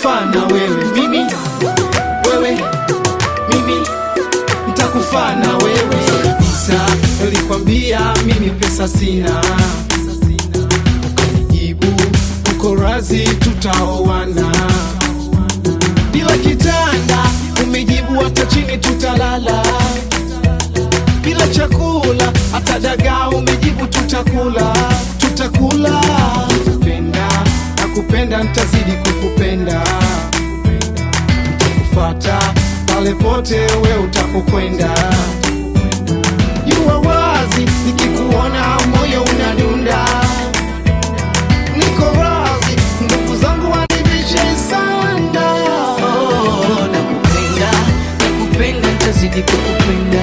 nitakufa na wewe mimi wewe mimi nitakufa na wewe kabisa nilikwambia mimi pesa sina ukanijibu uko razi tutaoana bila kitanda umejibu hata chini tutalala bila chakula hata dagaa umejibu tutakula tutakula kupenda na kupenda nitazidi kukupenda nitakufata pale pote we utapokwenda jua wazi nikikuona moyo unadunda niko wazi ndugu zangu wanivishe sana Oh, nakupenda nakupenda ntazidi kukupenda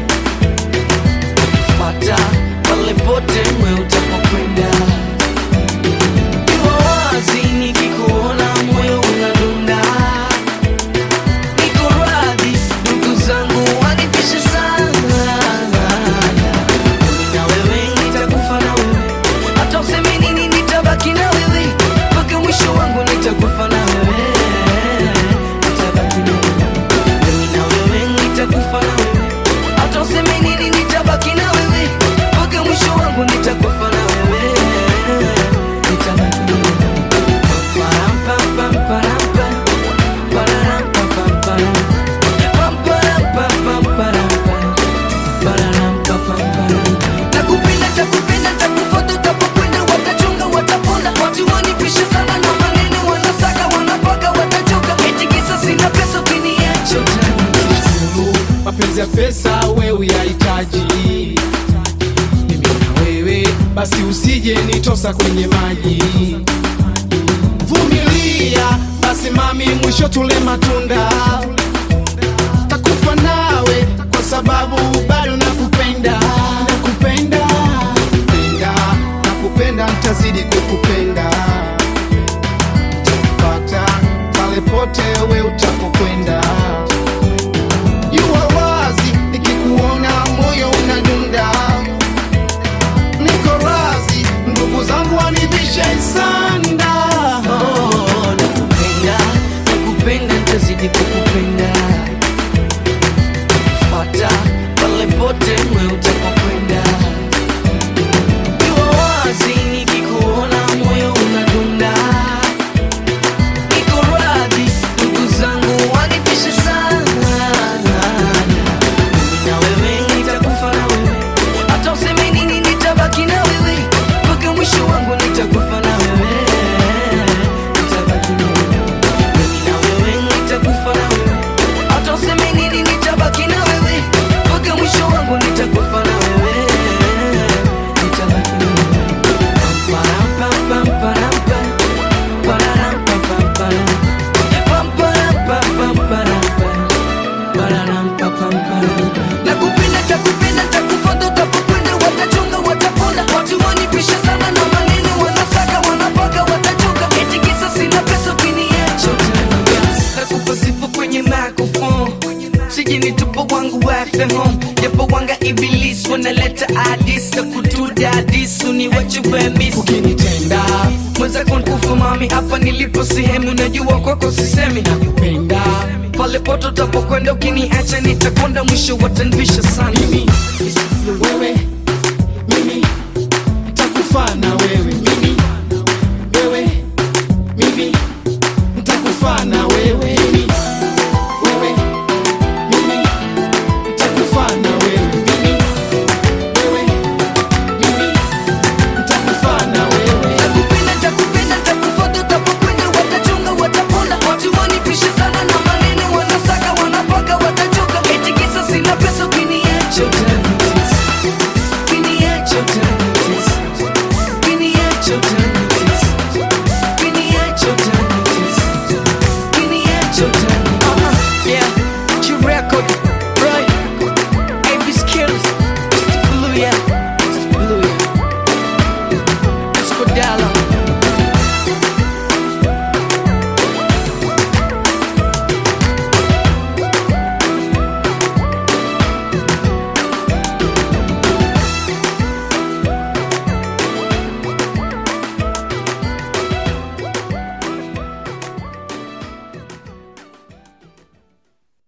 fata pale pote mwe utapokwenda iwa wazi nikikuona moyo unadunda niko radhi ndugu zangu wanipishe sana Mimi na wewe nitakufa na wewe hata useme nini nitabaki na wewe mpaka mwisho wangu nitakufa na wewe nitabaki na wewe Mimi na wewe nitakufa na wewe hata useme nini nitabaki na wewe mpaka mwisho wangu nitakufa na wewe nitabaki na wewe Param, pam, pam, param, pam. Pararam, pam, pam, param. Pam, param, pam, pam, param, pam. Pararam, pam, pam, param. Nakupenda, takupenda, takufuata, utapokwenda, watachunga, watapona. Watu wanipisha sana na maneno, wanasaka, wanapaka, watachoka. Eti kisa sina pesa, ukiniacha utaniacha. Sulu, mapenzi ya pesa we uyahitaji mimi na wewe basi usije nitosa kwenye maji vumilia basi mami mwisho tule matunda takufa nawe kwa sababu bado nakupenda nakupenda nakupenda nakupenda ntazidi kukupenda takupata pale pote we utapokwenda Jua wazi nikikuona moyo unadunda, niko razi ndugu zangu wanivishe sanda. Oh, nakupenda, nakupenda, ntazidi kukupenda. Fuata pale pote mwe utapokwenda. Iwa wazi nikikuona moyo unadunda. Niko radhi, ndugu zangu wanipishe sana. Mimi na wewe nitakufa na wewe. Hata useme nini nitabaki na wewe. Mpaka mwisho wangu nitakufa na wewe. Nitabaki na wewe. Mimi na wewe nitakufa na wewe. Hata useme nini nitabaki na wewe. Mpaka mwisho wangu nitakufa na wewe. Nitabaki na wewe. Param, pam, pam, param, pam. Pararam, pam, pam, param. Pam, param, pam, pam, param, pam. Pararam, pam, pam, param. Nakupenda, takupenda, takufuata, utapokwenda, watachunga, watapona. Watu wanipisha sana na maneno, wanasaka, wanapaka, watachoka. Eti kisa sina pesa, ukiniacha utaniacha. Nakupa sifa kwenye microphone. Sije nitupo wangu wafe home japo wanga iblis wanaleta adis na kutuda adis uniwache wemis Ukinitenda mwenzako nkufu mami hapa nilipo sehemu najua kwako sisemi nakupenda pale poto tapokwenda ukiniacha nitakwenda mwisho watanvisha sana mimi, wewe, mimi nitakufa na wewe, mimi, wewe, mimi nitakufa na wewe.